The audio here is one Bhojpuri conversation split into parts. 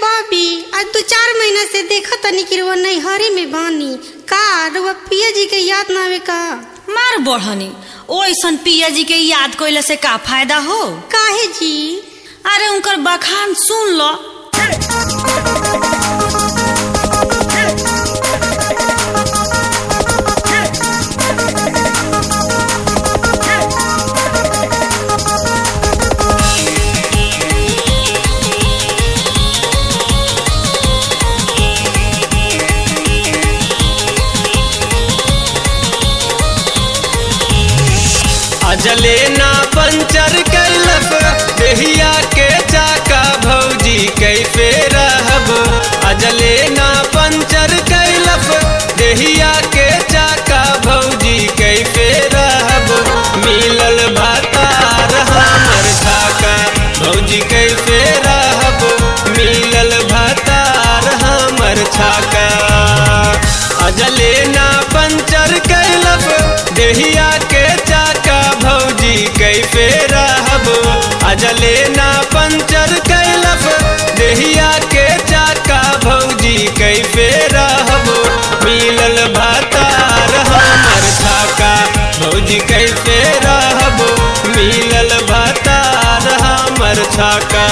बॉबी आज दो चार महीना से देखा तनी कि रुआ नैहरे में बानी का रुआ पिया जी के याद ना आवे का मार बढ़नी ओइसन पिया जी के याद कइला से का फायदा हो काहे जी अरे उनकर बखान सुन लो अजले ना पंचर कैलक देहिया के चाका भौजी कैसे रहब अजले ना पंचर कैलक देहिया के चाका भौजी कैसे रहब मिलल भतार हमर छाका भौजी कैसे रहब मिलल भतार हमर छाका अजले ना पंचर कैलक देहिया के चाका भौजी कैसे रहब अजले ना पंचर कैलक देहिया के चाका भौजी कैसे रहब मिलल भतार हमर छाका भौजी कैसे रहब मिलल भतार हमर छाका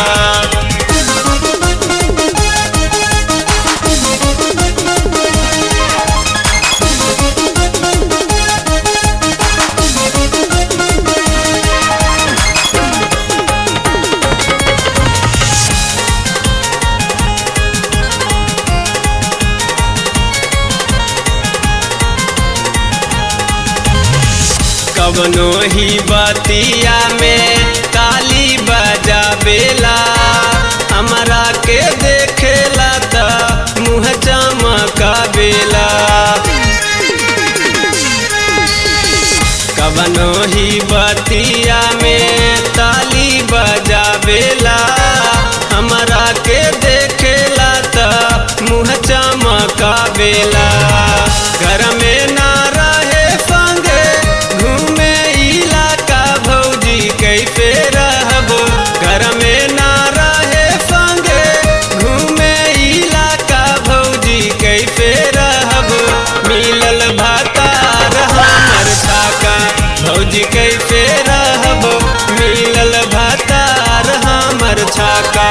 कवनो ही बतिया में ताली बजावेला हमरा के देखेला त मुँह चमकावेला कवनो ही बतिया में ताली बजावेला हमरा के देखेला त मुँह चमकावेला घर में ना रहे संगे घूमे इलाका भौजी कैसे रहबो घर में ना रहे संगे घूमे इलाका भौजी कैसे रहबो मिलल भतार हमर छाका भौजी कैसे रहबो मिलल भतार हमर छाका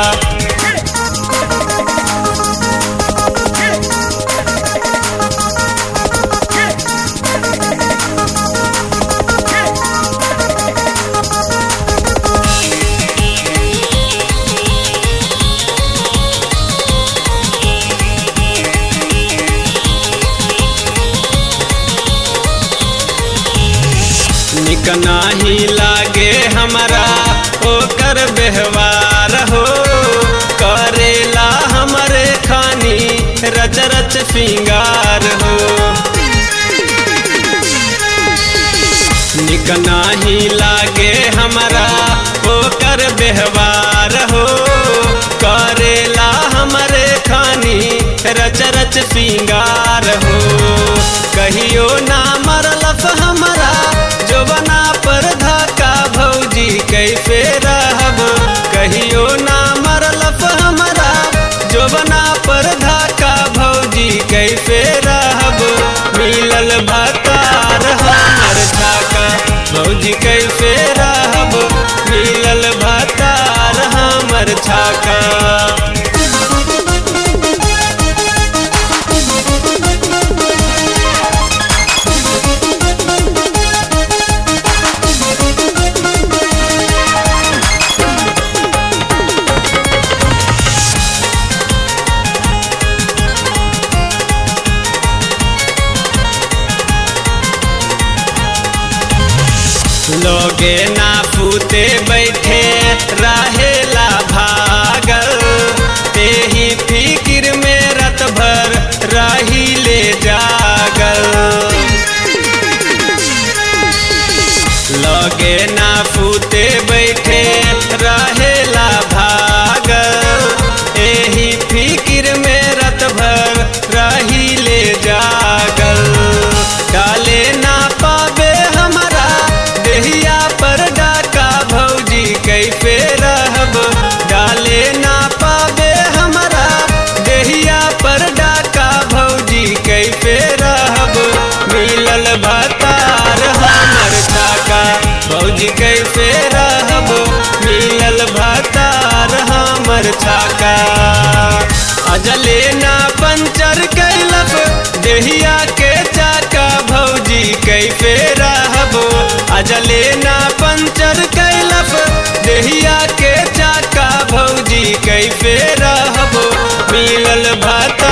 निक नाही लागे हमरा ओकर व्यवहार हो करेला हमरे खानी रच रच सिंगार हो निक नाही लागे हमरा ओकर व्यवहार हो करेला हमरे खानी रच रच सिंगार हो कहियो ना मरलस हमरा जोबना पर धक्का भौजी कैसे रहब कहियो ना मरलस हमरा जोबना पर धक्का भौजी कैसे रहब मिलल भतार हमर छाका भौजी कैसे रहब मिलल भतार हमर छाका लोगे ना पूते बैठे रहेला भागल तेही फिक्र में रत भर रही ले जागल लोगे ना पूते बैठे रहेला भागल एही फिक्र में रत भर रही ले जागल डाले ना पावे हमरा देहिया पर डाका भौजी कैसे रह चाका अजले ना पंचर कैलप देहिया के चाका भौजी कैफे रहबो अजले ना पंचर कैलप देहिया के चाका भौजी कैफे रहबो मिलल भात